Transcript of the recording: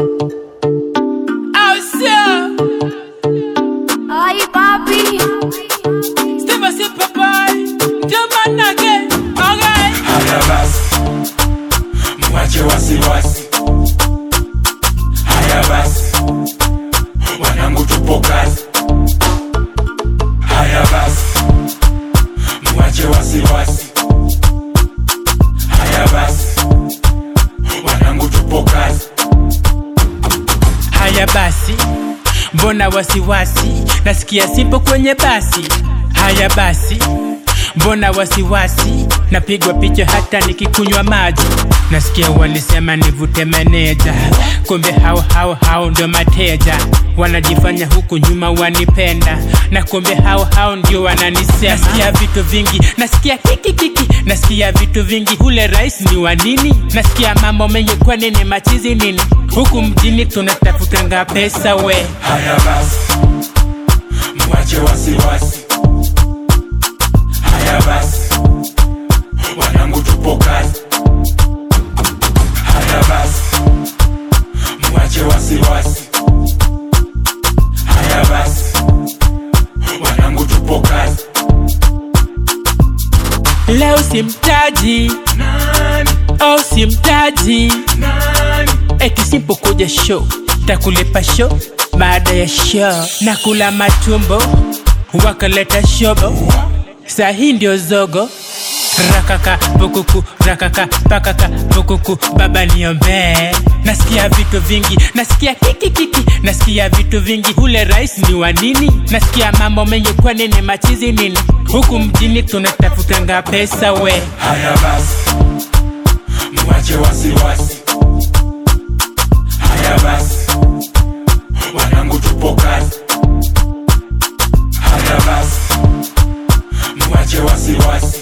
Au sio? Ay, papi. Steve si papai. Jamanake. Okay. Haya basi, mwache wasiwasi. Haya basi, wanangu tupo kazi. Haya basi, mwache wasiwasi. Haya basi, wanangu tupo kazi. Haya basi, mbona wasiwasi? Nasikia simpo kwenye basi. Haya basi, mbona wasiwasi? Napigwa picha hata nikikunywa maji. Nasikia walisema nivute meneja, kumbe hao hao hao ndio mateja. Wanajifanya huku nyuma wanipenda, na kumbe hao hao ndio wananisema. Nasikia vitu vingi, nasikia kiki kiki, nasikia vitu vingi. Ule rais ni wa nini? Nasikia mambo mengi, kwa nini machizi nini? Huku mjini tunatafutanga pesa we. Haya basi, mwache wasiwasi. Haya basi, wanangu tupo kazi. Haya basi, mwache wasiwasi. Haya basi, wanangu tupo kazi. Leo simtaji, Nani, oh simtaji, nani, eti sipokuja show takulipa show baada ya show na kula matumbo wakaleta shobo saa hii ndio zogo rakaka pukuku rakaka pakaka pukuku baba niombee nasikia vitu vingi nasikia kiki kiki nasikia vitu vingi ule rais ni wa nini nasikia mambo mengi kwa nini machizi nini huku mjini tunatafutanga pesa we haya basi, mwache wasiwasi. Haya basi, wanangu tupo kazi. Haya basi, mwache wasiwasi.